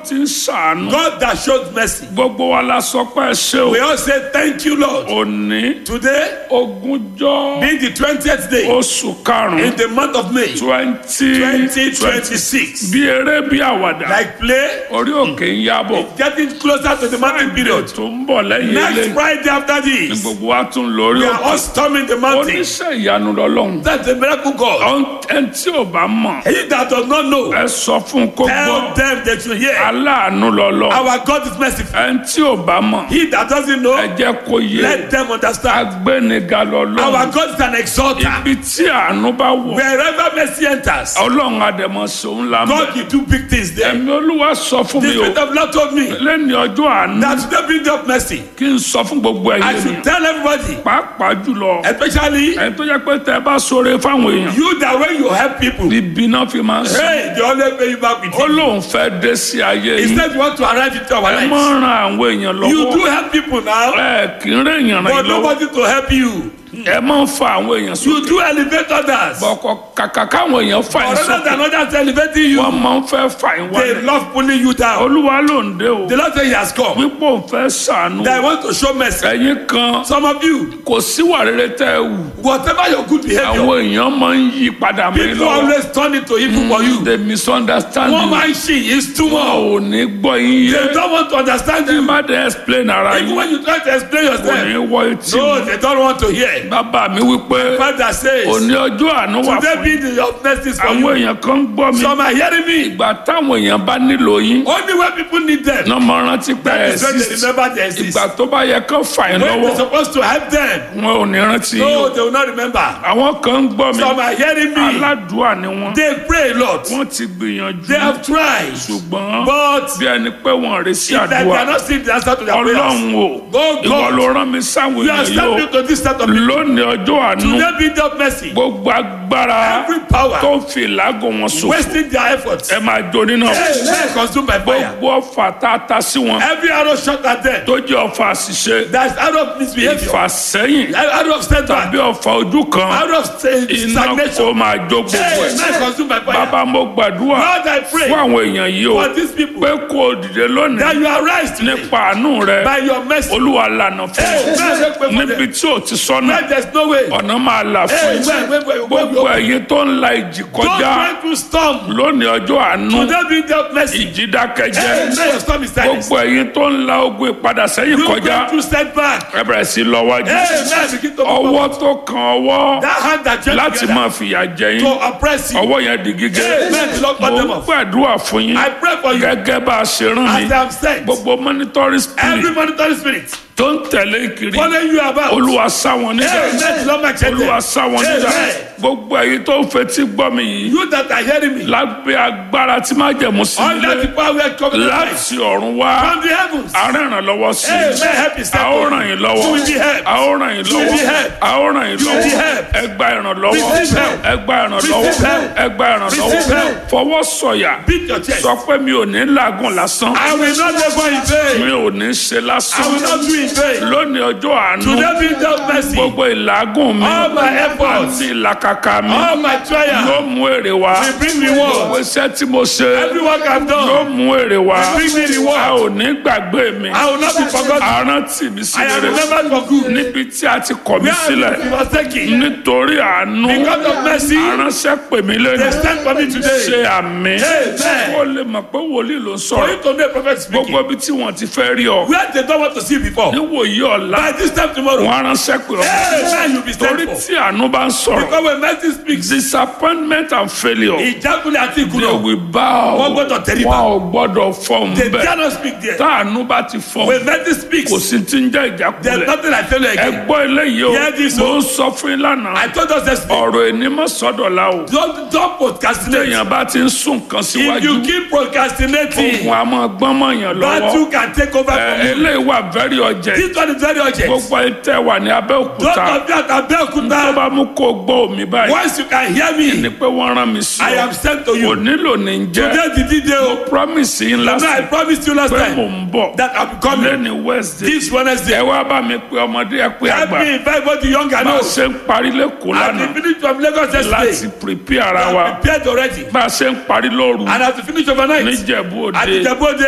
ti ń ṣàánú God that showed mercy. gbogbo wa la sọ pé ẹ ṣe o We all say thank you, Lord. òní Today, ogúnjọ́ being the 20th day oṣù in karùn-ún the month of May twenty 2026, bí eré bí àwàdà like play, orí òkè ń yábọ̀ getting closer to the mountain period. tó ń bọ̀ lẹ́yìn Next ilé Friday after ní this, gbogbo wa tún lórí we are all òkè storming the mountain. oníṣẹ́ ìyanu lọ́lọ́run That's the miracle God. ẹni tí ò bá mọ̀ He that does not know, ẹ sọ fún un kó gbọ́ tell them that you hear. aláàánú lọ́lọ́ Our God is merciful. ẹni tí ò bá mọ̀ He that doesn't know, ẹ jẹ́ kó yé let them understand. agbẹ́niga lọ́lọ́ Our God is an exalter. ibi tí àánú bá wọ̀ Wherever mercy enters, ọlọ́run àdèmọ̀ sòun la mọ̀ God will do big things there. ẹ̀mí olúwa sọ fún The mi o Spirit of Lord told me lẹ́ni ọjọ́ àánú that today bring up mercy. kí n sọ fún gbogbo I ẹ̀yẹ should mi tell everybody, pàápàá jùlọ especially ẹni tó jẹ́ pé tẹ́ ẹ bá sọ̀rọ̀ fáwọn èèyàn you that when you help people, ibi náà fi máa ń sọ hey, they always pay you back with ó it. lóun fẹ́ dé sí ayé yìí Instead, you want to arrive into our ẹ mọ̀ lives. ran àwọn èèyàn You do lọ́wọ́ help people now, ẹ kì í rẹ̀ èèyàn ràn but yín lọ́wọ́ nobody to help you. ẹ máa ń fa àwọn èèyàn You sókè do elevate others. bọ̀kọ̀ kàkà káwọn èèyàn fà yín But rather sókè than others elevating you, wọ́n máa ń fẹ́ fà yín they wálẹ̀ love pulling you down. olúwa ló ń dé o The Lord said He has come. wípé òun fẹ́ sànú That I want to show mercy. ẹ̀yin kan Some of you, kò síwà rere tẹ́ ẹ wù whatever your good behavior, àwọn èèyàn máa ń yí padà mí people lọ́wọ́ always turn it to evil for you. they misunderstand One you man she is too wọn much. ò ní gbọ́ yín They yé don't want to understand ẹ you. má dé explain ara Even yín when you try to explain kò ní yourself, wọ etí no, mi they don't want to hear. bàbá mi wípé Father says, òní ọjọ́ àánú wà today fún be yín the of mercies for àwọn you. èèyàn kan ń gbọ́ mi Some are hearing me. ìgbà táwọn èèyàn bá nílò yín Only when people need them, náà máa rántí pé ẹ that is when they exist remember they exist. ìgbà tó bá yẹ kán fà yín When lọ́wọ́ they're supposed to help them, wọn ò ní rántí yín no, o they will not remember. àwọn kan ń gbọ́ mi Some are hearing me. aládùúà ni wọn They pray a lot. wọ́n ti gbìyànjú They have tried. ṣùgbọ́n But bí ẹni pé wọ́n rè sí that they àdúrà are not seeing the answer to their prayers. ọlọ́run o Go ìwọ God. ló rán mi sáwọn You are èèyàn yìí stepping o to this set of people. lónìí ọjọ́ àánú Today be the mercy. gbogbo agbára Every power tó ń fi ìlágùn wọn ṣòfò wasting their efforts. ẹ máa jó nínú Hey, men consumed by fire. gbogbo ọfà tá a ta sí wọn Every arrow shot at them. tó jẹ́ ọfà àṣìṣe That's arrow of misbehavior. ìfàsẹ́yìn Arrow of setback. tàbí ọfà ojú kan Arrow of sta- iná stagnation. kó máa jó gbogbo Hey, ẹ̀ men consumed by fire. bàbá mo gbàdúrà Lord, I pray fún àwọn èèyàn yìí o for these people pé kó o dìde lónìí that you arise today nípa àánú rẹ by your mercy. olúwa lànà fún Hey, ọ man, make way for níbi them. tí o ti sọnà Where there's no way. ọ̀nà máa là fún Hey, yín where, where, where, where, gbogbo where, ẹ̀yin tó ń la ìjì Don't kọjá try to storm. lónìí ọjọ́ àánú Today be the mercy. ìjì dákẹ́jẹ́ Hey, now your storm is silenced. gbogbo ẹ̀yin tó ń la ogun ìpadà sẹ́yìn You kọjá going to setback. ẹ bẹ̀rẹ̀ sí lọ́wọ́jú Hey, now begin to move ọwọ́ forward. tó kan ọwọ́ That hand that joined láti together máa fìyà jẹ yín to oppress you. ọwọ́ yẹn di gígé Hey, man, the Lord cut mo them ń off. gbàdúrà fún yín I pray for you gẹ́gẹ́ bá a ṣe rán mi as I am sent. gbogbo monitoring Every spirit monitoring spirit tó ń tẹ̀lé kiri following you about. olúwa sá wọn níjà Hey, let the Lord make change olúwa them. sá wọn níjà Amen. gbogbo ẹ̀yin tó ń fetí gbọ́ mi yìí You that are hearing me. lábẹ́ agbára tí má jẹ̀mú sí Under the nílé power we are coming láti ọ̀run wá from the heavens. àárín ìrànlọ́wọ́ sí Hey, i may help is a ó ràn yín lọ́wọ́ You will be helped. a ó ràn yín You will be lọ́wọ́ helped. a ó ràn yín You will be lọ́wọ́ helped. ẹ gba ìrànlọ́wọ́ Receive help. ẹ gba ìrànlọ́wọ́ Receive help. ẹ gba ìrànlọ́wọ́ Receive help. fọwọ́ sọ̀yà Beat your chest. sọ pé mi ò ní làágùn lásán I will not labor in vain. mi ò ní ṣe I lásán will not do in vain. lónìí ọjọ́ àánú Today be the mercy. gbogbo ìlàgùn mi All my efforts. àti ìlàkàkà mi All my yóò trials. mú èrè wá will bring reward. gbogbo iṣẹ́ tí mo ṣe Every work I've yóò done. mú èrè wá will bring me reward. a ò ní gbàgbé mi I will not be forgotten. àrántí mi sí I am rere remembered for good. níbi tí a ti kọ̀ mí Where sílẹ̀ have you was taken? nítorí àánú Because of mercy, aránṣẹ́ pè mí they lẹ́nu stand for me today. ṣe àmì Amen. ó lè mọ̀ pé wòlíì ló ń For sọ̀rọ̀ you to know a prophet speaking. gbogbo ibi tí wọ́n ti fẹ́ rí ọ Where they don't want to see you before. níwòyí ọ̀la By this time tomorrow. wọn aránṣẹ́ pè ọ Amen. You'll be torí thankful. tí àánú bá ń sọ̀rọ̀ Because when mercy speaks, disappointment and failure ìjákulẹ̀ àti they ìkùnà. will bow Wọ́n gbọ́dọ̀ tẹríba. wọn ò gbọ́dọ̀ fọ́ọ̀mù They bẹ́ẹ̀ dare not speak there. táànú bá ti fọ́ọ̀mù When mercy speaks, kò sí ti ń jẹ́ there's ìjákulẹ̀ nothing I tell you ẹ again. gbọ́ eléyìí o Hear this, mo o. ń sọ fún yín lánàá I told us yesterday. ọ̀rọ̀ ẹni mọ̀ sọ́dọ̀ la o Don't, don't procrastinate. téèyàn bá ti ń sún nǹkan If you síwájú keep procrastinating, ogun a máa gbọ́n mọ̀yàn lọ́wọ́ battle can take over Ẹ, from you. eléyìí wà very urgent This one is very urgent. gbogbo ẹ tẹ́ wà ní Those Abẹ́òkúta of you at tó Abeokuta, bá mú kó gbọ́ omi báyìí once you can hear ni me, pé wọ́n rán mi sí I ọ am sent to kò you. nílò ní jẹ́ Today the D-Day, promise yín oh, I lásìkò promised you last pé mò time ń bọ̀ that I'll be coming lẹ́ni Wednesday this ẹ Wednesday. wá bá mi pé ọmọdé ẹ pé Help àgbà me invite both the young and bá a old. ṣe ń parí lẹ́kọ̀ọ́ I lánàá have finished from Lagos láti yesterday. prepare ara wa I'm prepared already. bá a ṣe ń parí lóru And I have to finish overnight. níjẹ̀bú At òde Ijebu Ode.